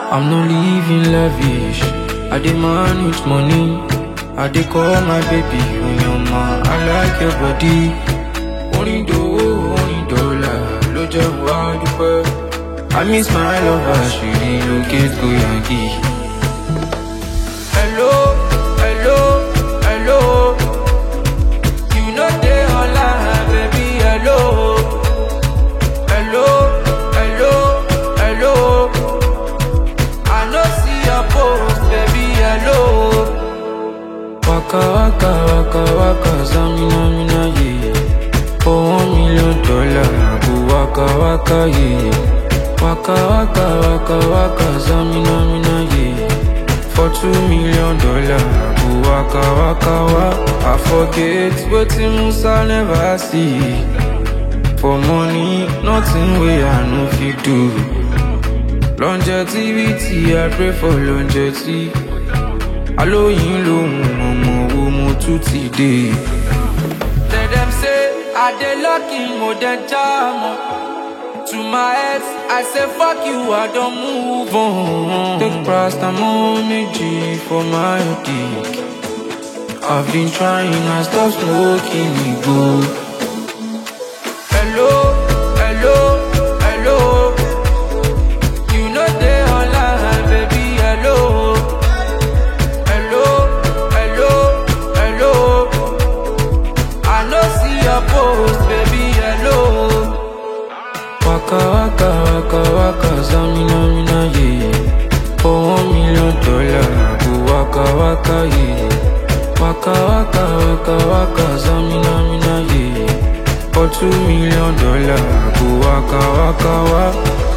I'm not living lavish. I demand with money. I dey call my baby Onyoma. I like your body. Orin dòwó, orin dọ́là ló jẹ́ wá dúpẹ́. I miss my lover, she relocate go Yankee. Hello, hello, hello. You know they online, baby, hello. Hello, hello, hello. I no see your post, baby, hello. Waka waka waka waka zamina mina ye. For one million dollar, I go waka waka ye. Waka waka waka waka zamina mina ye. For two million dollar, I go waka waka wa. I forget wetin Musa never see. For money, nothing wey I no fit do. Longevity, I pray for longevity. Alóyin lòun ọmọ wo mo tún ti dé. Tell them say I dey lucky mo dey jam o. To my ex, I say fuck you, I don move on. Take paracetamol méjì for my dick. I've been trying, I stop smoking igbó. Hello, hello, hello. You know they online, baby, hello. Hello, hello, hello. I no see your post, baby, hello. Waka waka waka waka zamina mina ye. For one million dollar, I go waka waka ye. Waka waka waka waka zamina mina ye. For two million dollar, I go waka waka wa.